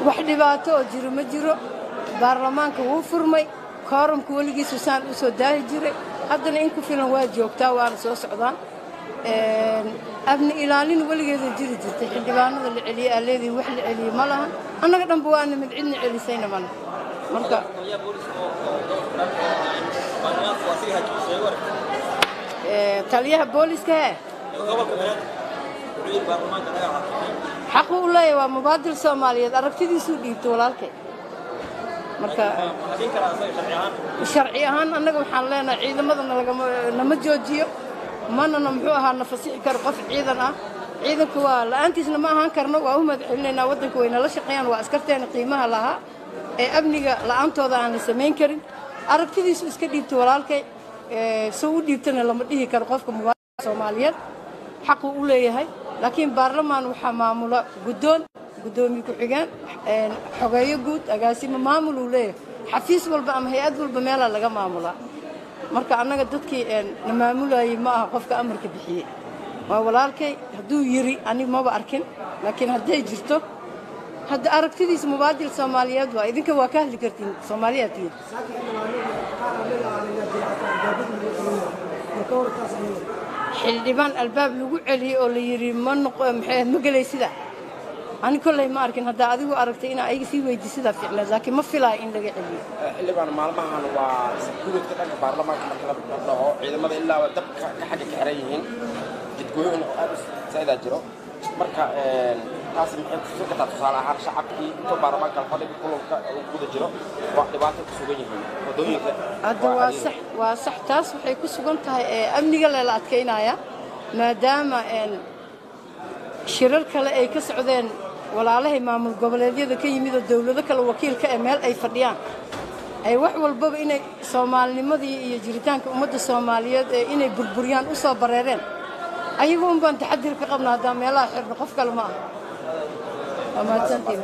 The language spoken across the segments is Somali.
wax dhibaato oo jiro ma jiro baarlamaanka wuu furmay koorumka weligiisu saan u soo daahi jiray haddana in ku filan waa joogtaa waana soo socdaan abni ilaalin weligeeda jiri jirtay xildhibaanada la celiyey aleedii wax la celiyey ma lahan annaga dhanba waana mid cidna celisayna male marka taliyaha booliska he xaqu u leeyahay waa mubaadil soomaaliyeed aragtidiisuu dhiibto walaalkay marka sharci ahaan annaga waxaan leenahay ciidamadana nama joojiyo manana muxuu ahaa na fasixi karo qof ciidan ah ciidanku waa la'aantiisna ma ahaan karno waa u madaxcelinaynaa waddanka way nala shaqeeyaan waa askarteena qiimaha lahaa ee amniga la'aantooda aan la samayn karin aragtidiisu iska dhiibto walaalkay soo u dhiibtana lama dhihi karo qofka mubaadilka soomaaliyeed xaquu u leeyahay laakiin baarlamaan waxaa maamula guddoon guddoomiye ku-xigeen xogeeyo guud agaasimo maamul uu leeyahay xafiis walba ama hay-ad walba meelaa laga maamulaa marka annaga dadkii na maamulayey ma aha qofka amarka bixiyey waa walaalkay hadduu yiri aniga maba arkin laakiin hadday jirto hadda aragtidiisa mubaadil soomaaliyeed waa idinka waa ka hadli kartiin soomaaliyaad tihiin xildhibaan albaab lagu celiyey oo la yidhi ma noqo maxay ma gelay sida ani kolley ma arkin haddaa adigu aragtay inaa ayaga sii weydi sidaa ficneed laakiin ma filaayo in laga celiyo xildhibaan maalmahan waa sakuuradka dhanka baarlamaanka marka la dhaco ciidamada ilaa dabka ka xagga ka xiran yihiin jidgooyin oo aad u saa'idaa jiro marka taasi maxay ku sugan tahay tusaale ahaan shacabkii inta baarlamaanka fadhiga kulanka uu guda jiro waa dhibaato ku sugan yihiin wadooyinka hadda waa sax waa sax taas waxay ku sugan tahay amniga leela adkaynaya maadaama shirar kale ay ka socdeen walaalahay maamul goboleedyada ka yimid oo dowlado kale wakiilka ee meel ay fadhiyaan ay wax walbaba inay soomaalinimadii iyo jiritaanka ummadda soomaaliyeed ee inay burburiyaan u soo bareereen ayagu un baan taxadir ka qabna haddaan meelaha xirno qof kale ma aha waa mahadsantiin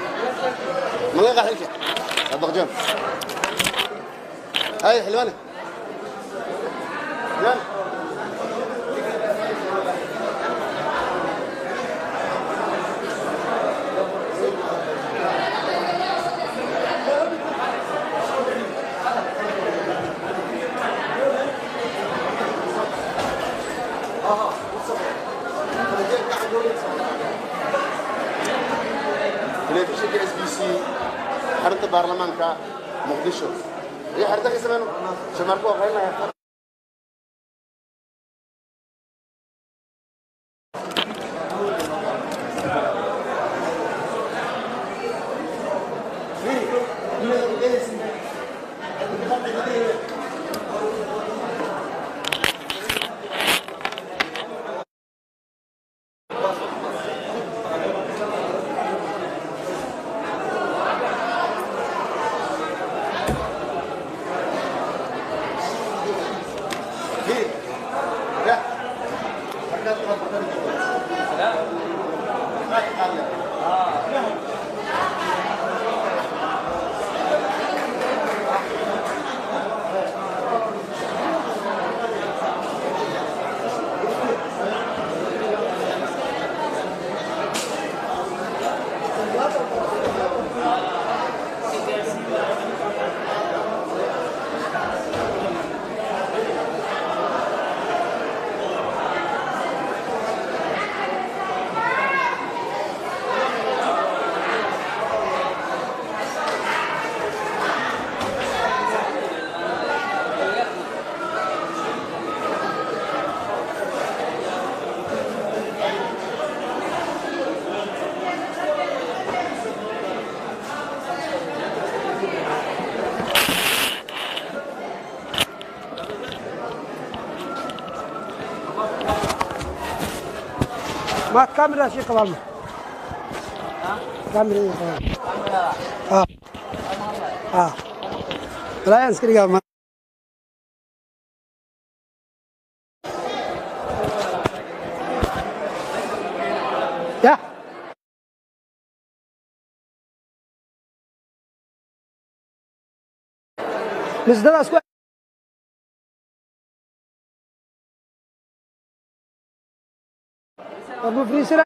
ملقى حلكة صدق جون هاي حلوانة telefishinka s b c xarunta baarlamaanka muqdisho iyo xarunta ka sameyno shamarku aqrinaya ما كاميرا شيء قبل كاميرا قبل اه اه لا ينسكري قبل يا بس ده اسكو ابو فريسرا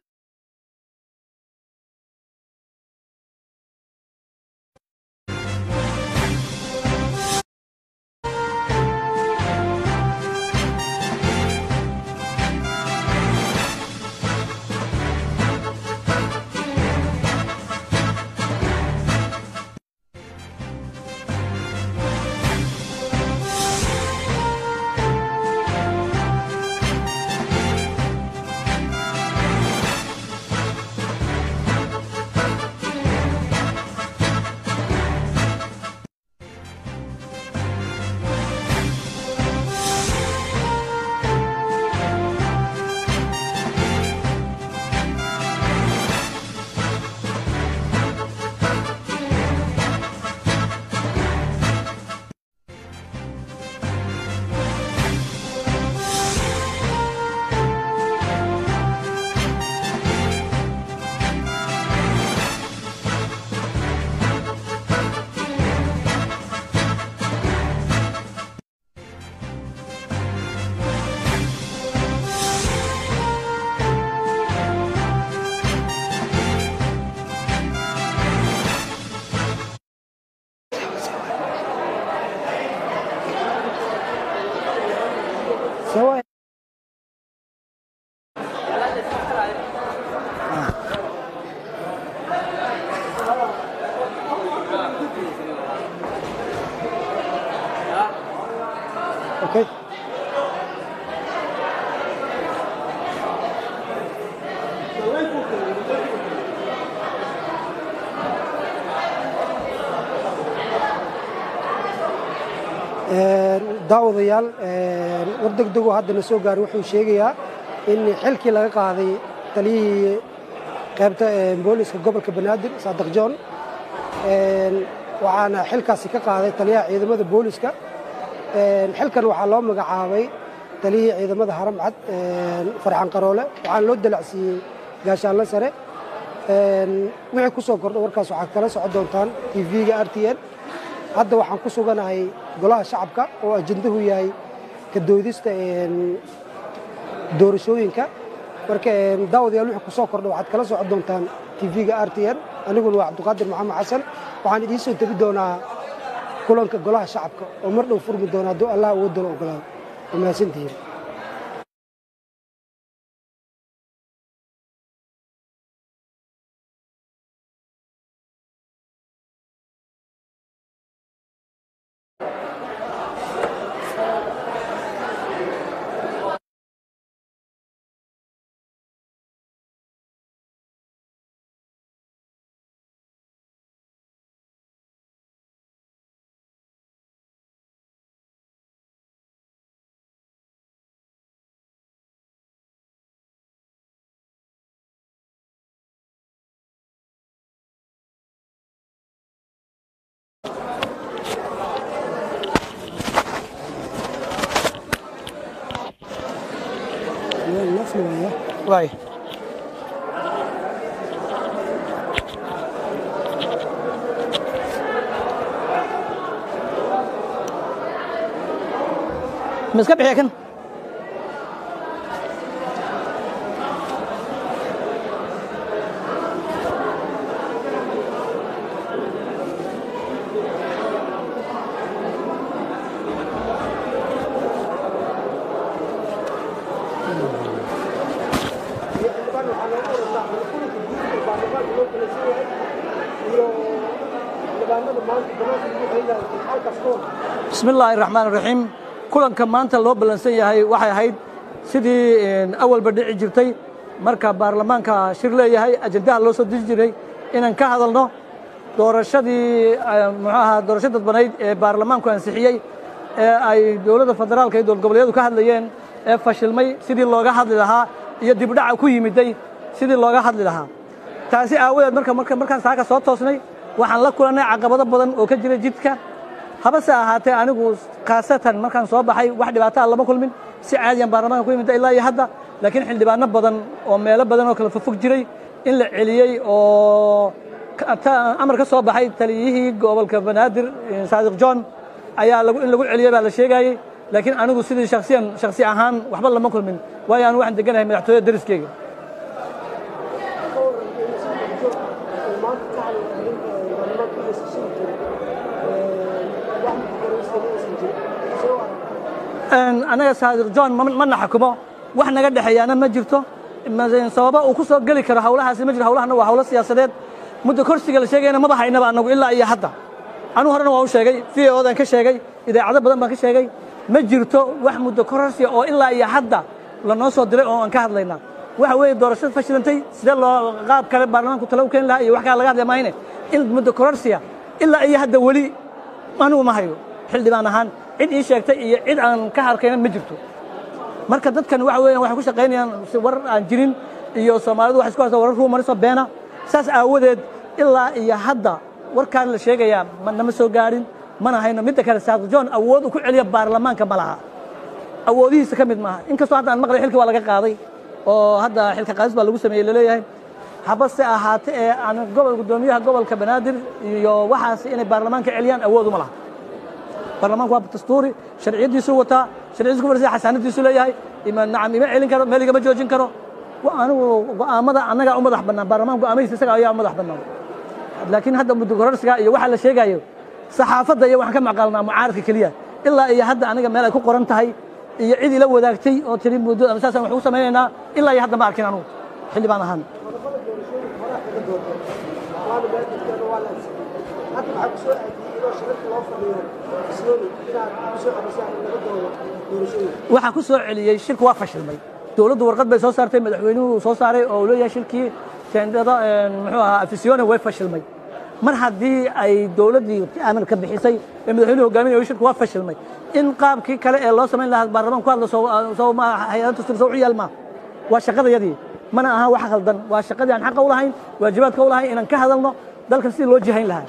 سواء اوكي daawadayaal war degdego haddana soo gaaray wuxuu sheegayaa in xilkii laga qaaday taliyihii qaybta booliska gobolka banaadir saadiq john waxaana xilkaasi ka qaaday taliyaha ciidamada booliska xilkan waxaa loo magacaabay taliyihii ciidamada haramcad farxan qaroole waxaana loo dalacsiiyey gaashaanle sare wixii ku soo kordha warkaas waxaad kala socon doontaan tv-ga r t n hadda waxaan ku suganahay golaha shacabka oo ajendahu yahay ka doodista doorashooyinka marka daawadayaal wixii ku soo kordha waxaad kala socon doontaan tv-ga r t n aniguna waa cabdiqaadir maxamed xasan waxaan idiin soo tebi doonaa kulanka golaha shacabka oo mar dhow furmi doona hadduu allah awoodala ogolaado waa mahadsantihiin Vai. Ma iska bixiya kan bismi illaahi raxmaan raxiim kulanka maanta loo ballansan yahay waxay ahayd sidii awalba dhici jirtay marka baarlamaanka shir leeyahay ajendaha loo soo diri jiray inaan ka hadalno doorashadii muxuu ahaa doorasho dadbanayd ee baarlamaanku ansixiyey ee ay dowladda federaalka iyo dowlad goboleedyadu ka hadlayeen ee fashilmay sidii looga hadli lahaa iyo dibdhaca ku yimiday sidii looga hadli lahaa taasi aawadeed marka marka markaan saaka soo toosnay waxaan la kulannay caqabado badan oo ka jira jidka habase ahaatee anigu khaasatan markaan soo baxay wax dhibaataa lama kulmin si caadiyan baarlamaanka ku yimid ilaa iyo hadda laakiin xildhibaano badan oo meelo badan oo kala fofog jiray in la celiyey oo amar ka soo baxay taliyihii gobolka banaadir saadiq john ayaa in lagu celiyey baa la sheegayey laakiin anigu sidii shaksiyan shaksi ahaan waxba lama kulmin waayo anigu waxaan deganahay madaxtooyada dariskeyga anaga saadiq john mana xakumo wax naga dhexeeyaana ma jirto sababa uu ku soo geli karo hawlahaasi ma jiro hawlahana waa hawlo siyaasadeed muddo korsiga la sheegayana maba haynaba anagu ilaa iyo hadda anigu horena waa u sheegay v o dan ka sheegay idaacado badan baan ka sheegay ma jirto wax muddo kororsiya oo ilaa iyo hadda lanoo soo diray oo aan ka hadlaynaa waxa weeye doorashada fashilantay sidee loo qaab kale baarlamaanku talo u keeni lahaa iyo wax kale laga hadlaya maayne in muddo kororsiya ilaa iyo hadda weli anigu ma hayo xildhibaan ahaan cid ii sheegtay iyo cid aan ka harkayna ma jirto marka dadkan waxa weeyaan waxay ku shaqaynayaan war aan jirin iyo soomaalidu waxay isku haysaa warar ruumarisoo beena saas aawadeed ilaa iyo hadda warkaan la sheegayaa nama soo gaadhin mana hayno midda kale saadiq john awood uu ku celiya baarlamaanka ma laha awoodihiisa ka mid maaha inkastoo hadda aan maqlay xilkii waa laga qaaday oo hadda xilka qaadis baa lagu sameeyey laleeyahay habase ahaate ee aan gobol guddoomiyaha gobolka banaadir iyo waxaas inay baarlamaanka celiyaan awood uma laha baarlamaanku waa dastuuri sharciyadiisu wataa sharciyadiisu ku farsiya xasaanadiisu leeyahay ima nacam ima celin karo meel igama joojin karo anigu go'aamada annagaa u madax bannaan baarlamaan go'aamadiisa isaga ayaa u madax bannaan laakiin hadda muddo kororsiga iyo waxa la sheegayo saxaafadda iyo waxaan ka maqalnaa mucaaradka keliya ilaa iyo hadda aniga meel ay ku qoran tahay iyo cid ila wadaagtay oo tiri muddo ama saasaan wax u samaynaynaa ilaa iyo hadda ma arkin anugu xildhibaan ahaan waxaa ku soo celiyey shirku waa fashilmay dowladdu warqad bay soo saartay madaxweynuhu soo saaray oo uu leeyahay shirkii teendada muxuu ahaa afisione way fashilmay mar haddii ay dowladdii amarka bixisay ee madaxweynuhu hogaaminaya shirku waa fashilmay in qaabkii kale ee loo samayn lahaa baarlamaan ku hadla soo ma hay-ada dastuur soo u yaal maa waa shaqadayadii mana aha wax khaldan waa shaqadii aan xaqa u lahayn waajibaadka u lahayn inaan ka hadalno dalkan sidii loo jihayn lahaa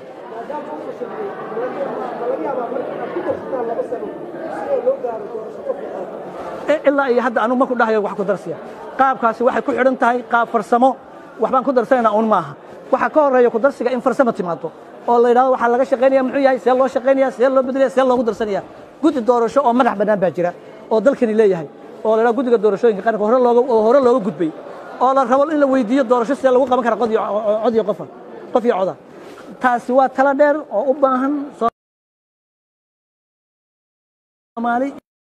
ilaa iyo hadda anugu ma ku dhahayo wax ku darsiya qaabkaasi waxay ku xidhan tahay qaab farsamo waxbaan ku darsanaynaa un maaha waxaa ka horeeya ku darsiga in farsamo timaado oo la yidhahdo waxaa laga shaqaynaya muxuu yahay see loo shaqaynaya see loo bedelaya see loogu darsanaya guddi doorasho oo madax bannaan baa jira oo dalkani leeyahay oo la yidhaha guddiga doorashooyinka qaranka hore looga oo hore looga gudbay oo la rabo in la weydiiyo doorasho sidee lagu qaban kara cod iyo cod iyo qofa qof iyo coda taasi waa tala dheer oo u baahan soomaali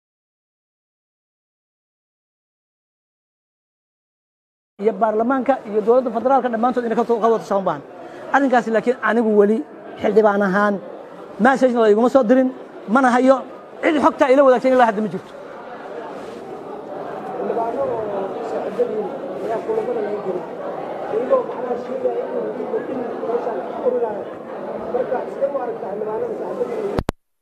iyo baarlamaanka iyo dowladda federaalka dhammaantood inay ka wada tashan baahan arrinkaasi laakiin anigu weli xildhibaan ahaan messagena layguma soo dirin mana hayo cid xogtaa ila wadaagsan ilaa hadda ma jirto xildhibaano oo saaxiibadiin ayaa kulamada laga gelay iyagoo macnaha sheegaya inuu in meeshaan urinayo marka sidee u aragtaa xildhibaanada saaxiibadiin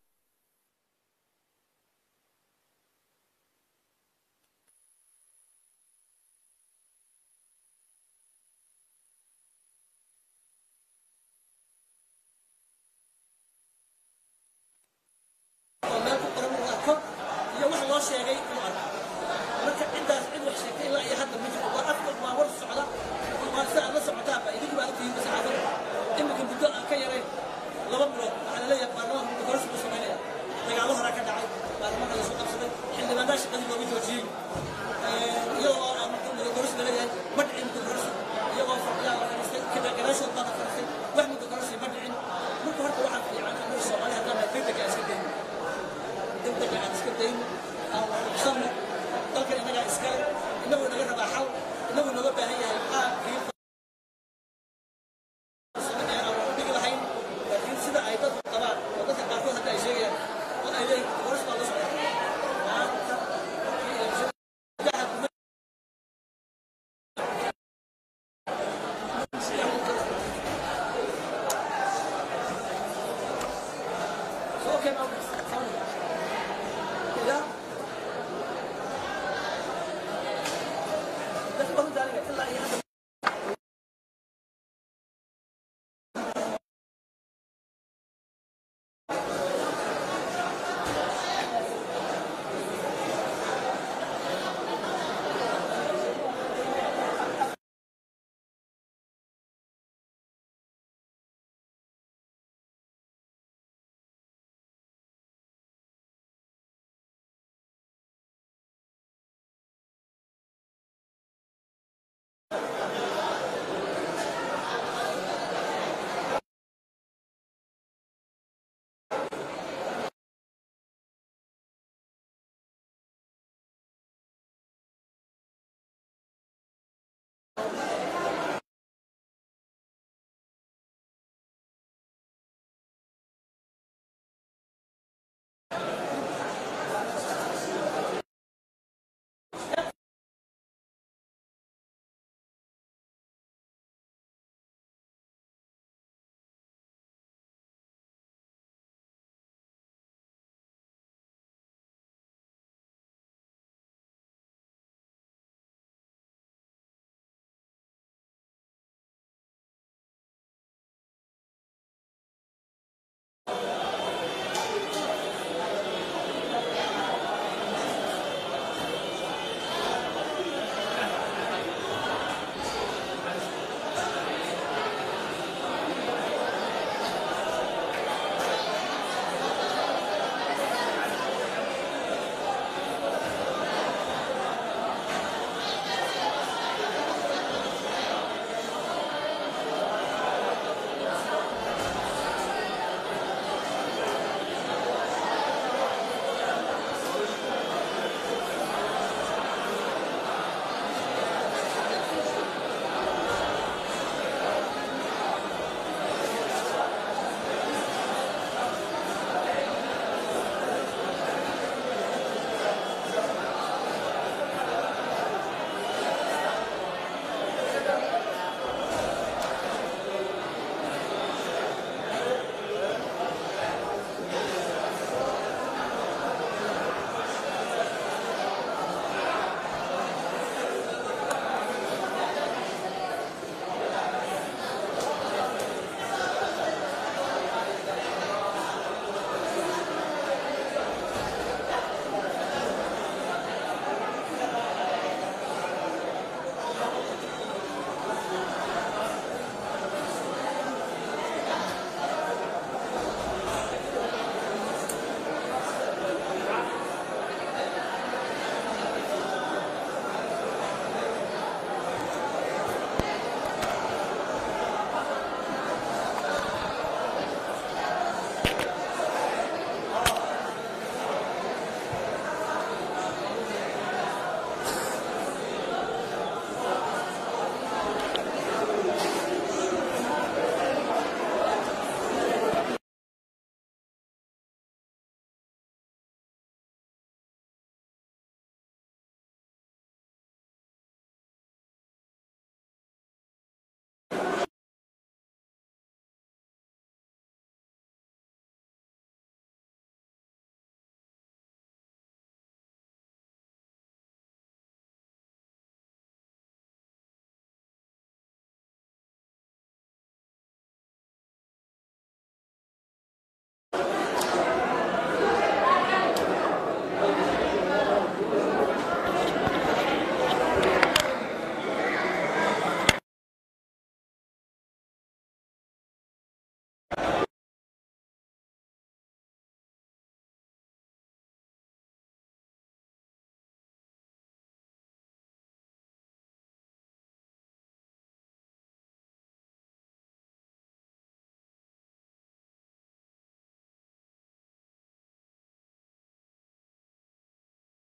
oo meel ku qoran uu arko iyo wax loo sheegay inuu arko marka ciddaas cid wax sheegtay ilaa iyo hadda ma jiro waa afka waa war socda waa si aad la socotaaba idinku baa ogtihiin saxaafada iminka muddo aan ka yarayn laba bilood waxaa laleeyahay baarlamaanka muddo kororsi buu samaynaya dagaallo horaa ka dhacay baarlamaanka la soo qabsaday xildhibaanaa shaqadii looga joojiyey iyadoo aan muddo kororsi laleeyahay ma dhicin muddo kororsi iyagoo fadhiyaa la fadhiistay gadaashood baa la fadhiistay wax muddo kororsi ma dhicin marka horta waxaa fiican annaga soomaali haddaan nahay degdega iska dayno degdega aan iska dayno aan waxqabsanno dalkan innagaa iskale innagoo naga rabaa xal innagoo nooga baahan yahay qaabkii farsamo ee aan wax u dhigi lahayn laakiin sida ay dadku qabaan oo dadka qaarkood hadda ay sheegayaan oo ay leeyihin boqoris baa la socda maanta saddexa kuma So, okay, now, sorry. Yeah. That's what I'm telling you. Ilaa iyo hadda